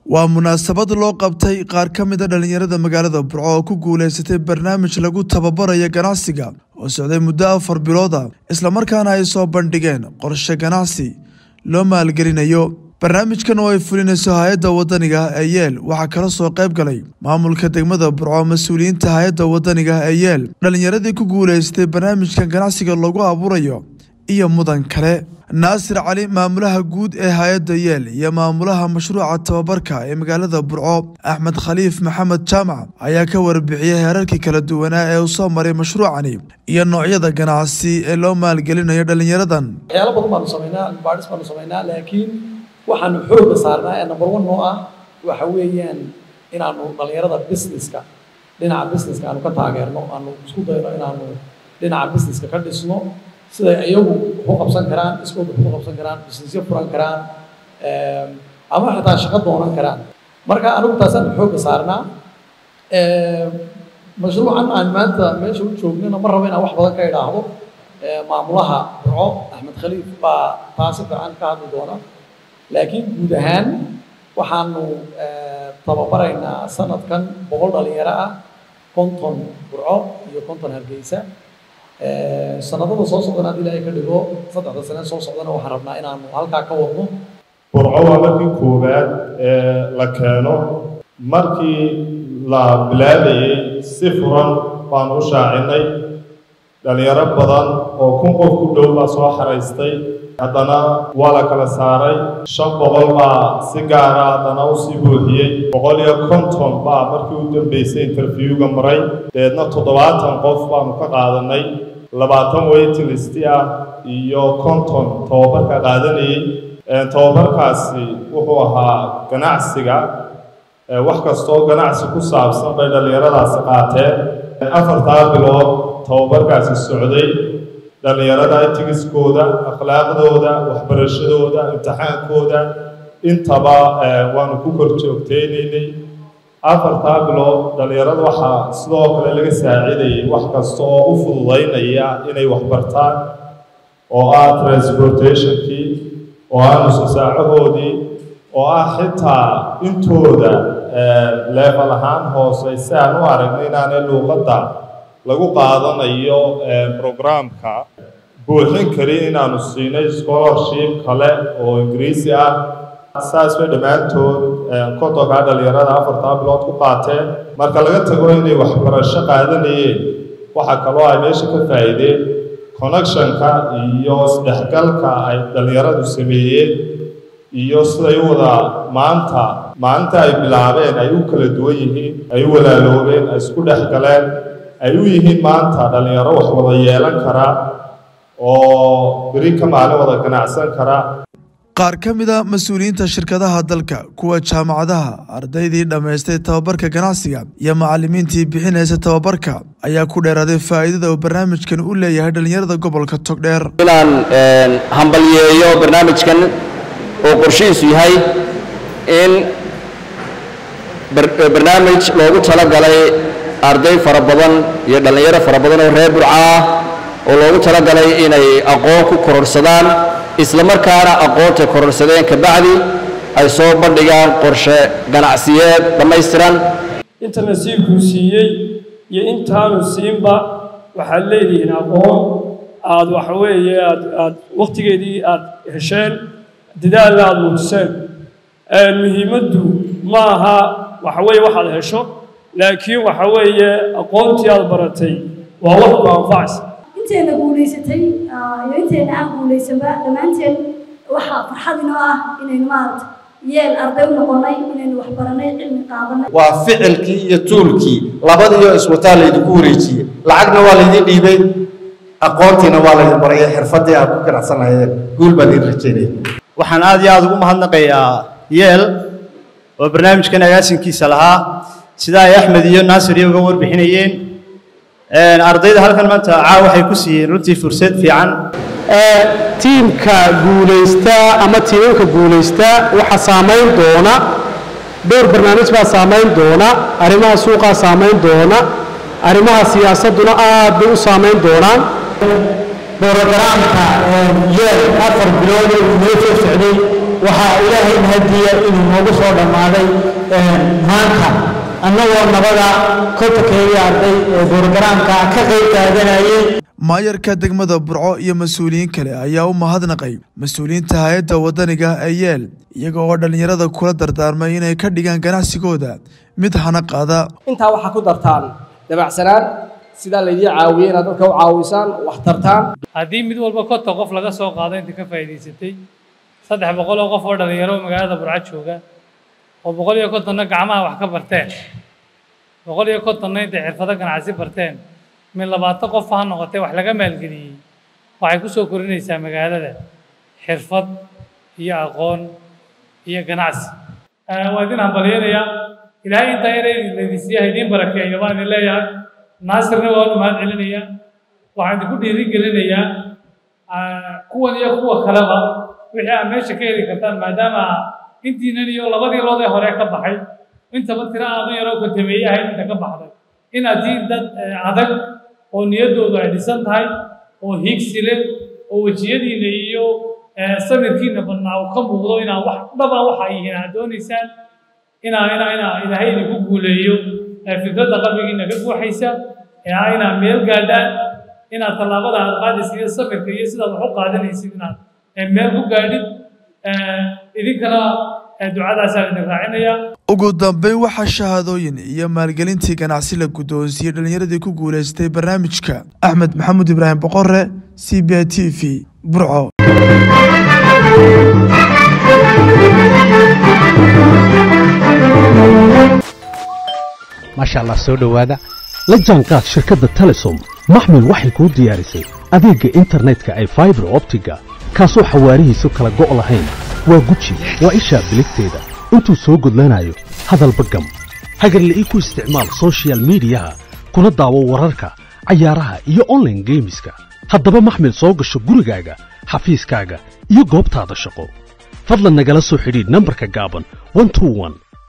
waa munaasabad loo qabtay qaar ka mid a dhallinyarada magaalada burco oo ku guulaysatay barnaamij lagu tababarayo ganacsiga oo socday muddo afar bilooda islamarkaana ay soo bandhigeen qorshe ganacsi loo maalgelinayo barnaamijkan oo ay fulinayso hay-adda wadaniga ee yeel waxaa kala soo qayb galay maamulka degmada burco mas-uuliyiinta hay-adda wadaniga ee yeel dhallinyaradii ku guulaystay barnaamijkan ganacsiga lagu abuurayo iyo mudan kale naasir cali maamulaha guud ee hay-adda yeel iyo maamulaha mashruuca tababarka ee magaalada burco axmed khaliif maxamed jaamac ayaa ka warbixiyey heerarkii kala duwanaa ee uu soo maray mashruucani iyo noocyada ganacsi ee loo maalgelinayo dhallinyaradan waxyaalo badan baanu samaynaa baadhis baanu samaynaa laakiin waxaanu xooga saarnaa ee number one noo ah waxa weeyaan inaanu dhallinyarada businesska dhinaca businesska aanu ka taageerno aanu isku dayno inaanu dhinaca businesska ka dhisno siday iyagu wax u qabsan karaan iskooda wax u qabsan karaan businessyo furan karaan ama xitaa shaqo doonan karaan marka anigu taasaanu xooga saarnaa mashruucan aan maanta meesha u joognana ma rabo inaan wax badan ka idhaahdo maamulaha burco axmed khaliif baa taasi fiican ka hadli doona laakiin guud ahaan waxaanu tababaraynaa sanadkan boqol dhalinyaro ah konton burco iyo konton hargeysa sanadada soo socdana haddii ilaahay ka dhigo saddexda sane soo socdana waxaan rabnaa inaanu halkaa ka wadno burco waa markii koowaad ee la keeno markii la bilaabayey si furan baanu u shaacinay dhalinyaro badan oo kun qof ku dhow baa soo xaraystay haddana waa la kala saaray shan boqol baa si gaara haddana usii buuxiyey boqol iyo konton baa markii u dambeysay interviewga maray deedna toddobaatan qof baanu ka qaadanay labaatan waitinlisti ah iyo konton tababarka qaadanayey tababarkaasi wuxuu ahaa ganacsiga wax kastoo ganacsi ku saabsan bay dhallinyaradaasi qaateen afartaa bilood tababarkaasi socday dhallinyarada itigiskooda akhlaaqdooda waxbarashadooda imtixaankooda intaba waanu ku kor joogteynaynay afartaa bilood dhallinyarada waxaa sidoo kale laga saacidayay wax kasta oo u fududaynaya inay waxbartaan oo ah transportationkii oo ah nusasaacahoodii oo ah xitaa intooda leefal ahaan hoose si aan u aragna inaanay luuqadda lagu qaadanayo programka buuxin karin inaanu siinay scholarship kale oo ingiriisi ah saas bay dhammaantood kontonkaa dhallinyarada afartaa bilood ku qaateen marka laga tago inay waxbarasho qaadanayeen waxaa kaloo ay meesha ka faa'iideen connectionka iyo isdhexgalka ay dhallinyaradu sameeyeen iyo siday u wada maanta maalinta ay bilaabeen ay u kala duwan yihiin ay u walaaloobeen ay isku dhex galeen ay u yihiin maanta dhallinyaro wax wada yeelan kara oo beri ka maalin wada ganacsan kara qaar ka mid a mas-uuliyiinta shirkadaha dalka kuwa jaamacadaha ardaydii dhammaystay tababarka ganacsiga iyo macallimiintii bixinaysa tababarka ayaa ku dheeraaday faa'iidada uu barnaamijkan u leeyahay dhallinyarada gobolka togdheer inaan hambalyeeyo barnaamijkan oo qorshihiisu yahay in barnaamij loogu talagalay arday fara badan iyo dhallinyaro fara badan oo reer burca ah oo loogu talagalay inay aqoon ku kororsadaan isla markaana aqoontay kororsadeen kabacdi ay soo bandhigaan qorshe ganacsiyeed dhammaystiran inta nasiibkuu siiyey iyo intaanu siinba waxaad leedihiin aqoon aad waxa weeye aad aad wakhtigeedii aad hesheen dadaalna aada muujiseen muhiimaddu ma aha waxa weeye waxaad hesho laakiin waxa weeye aqoontii aad baratay waa wax ku anfacaysa inteena guulaysatay iyo inteena aan guulaysanba dhammaanteen waxaa farxad inoo ah inaynu maarata yeel arday u noqonay inaynu wax baranay cilmi qaadanay waa ficilkii iyo tuulkii labadiioo iswataa laydinku wareejiyey lacagna waa laydin dhiibay aqoontiina waa laydin baray xirfaddii aad ku ganacsan lahaydeen guul baan idin rajaynaya waxaan aad iyo aada ugu mahadnaqayaa yeel oo barnaamijkan agaasinkiisa lahaa sida ay axmed iyo naasir iyo uga warbixinayeen ardayda halkan maanta caa waxay ku siiyeen runtii fursad fiican tiimka guulaysta ama tiimamka guulaysta waxaa saamayn doona dhowr barnaamij baa saamayn doona arrimaha suuqaa saamayn doona arrimaha siyaasadduna aad bay u saamayn doonaan borogaraamka yeel afar bilood uu noo soo socday waxaa ilaahay mahadiya inuu noogu soo dhammaaday maanta annagoo nabada kontakeedii arday ee borogaraamka ka qayb qaadanayay maayarka degmada burco iyo mas-uuliyiin kale ayaa u mahadnaqay mas-uuliyiinta hay-adda wadaniga ee yeel iyaga oo dhallinyarada kula dardaarmay inay ka dhigaan ganacsigooda mid hana qaada intaa waxaa ku dartaan dabacsanaan sidaa laydii caawiyey inaad dadka u caawisaan wax tartaan haddii mid walba konton qof laga soo qaado inta ka faa'iidaysatay saddex boqol oo qof oo dhallinyaro magaalada burco jooga oo boqol iyo kontonna gacmaha wax ka barteen boqol iyo kontonna intay xirfado ganacsi barteen min labaatan qof ha noqotee wax laga maalgeliyey waxay ku soo korinaysaa magaalada xirfad iyo aqoon iyo ganacsi waa idin hambalyanayaa ilaahay intaa yar laydinsiiya idiin barakeeyo baan idin leeyahay naasirna waa u mahad celinayaa waxaan idinku dhiirigelinayaa kuwan iyo kuwa kaleba wixii aad meesha ka heli kartaan maadaama intiinan iyo labadii loodee hore ka baxay intaba tira aadan yaroo kontameeye ahayd inta ka baxday inaad tihiin dad adag oo niyaddoodu ay dhisan tahay oo higsi leh oo wejiyadiina iyo samirkiina badnaa uu ka muuqdo inaa wax dhaba waxa yihiin aad doonaysaan inaa inaa inaa ilaahay idinku guuleeyo fikradda qalbigiina ka guuxaysa ee inaa meel gaadhaan inaad tallaabada aad qaadaysa iyo samirka iyo sidaad wax u qaadanaysid inaad meel ku gaadhid idinkana ducadaasaa idin raacinaya ugu dambeyn waxaa shahaadooyin iyo maalgelintii ganacsi la guddoonsiiyey dhallinyaradii ku guulaystay barnaamijka axmed maxamuud ibraahim boqore c b i t v burco maasha allah soo dhowaada la jaanqaad shirkadda telesom maxmil waxay kuu diyaarisay adeegga internetka ay faibar optiga kaasoo xawaarihiisu kala go' lahayn waa guji waa ishaa biligteeda intuu soo gudlanayo hadalba gam hagarle ii ku isticmaal sochial midiyaha kuna daawo wararka cayaaraha iyo onlaine geemiska haddaba maxmil soo gasho gurigaaga xafiiskaaga iyo goobtaada shaqo fadlan nagala soo xidhiidh nambarka gaaban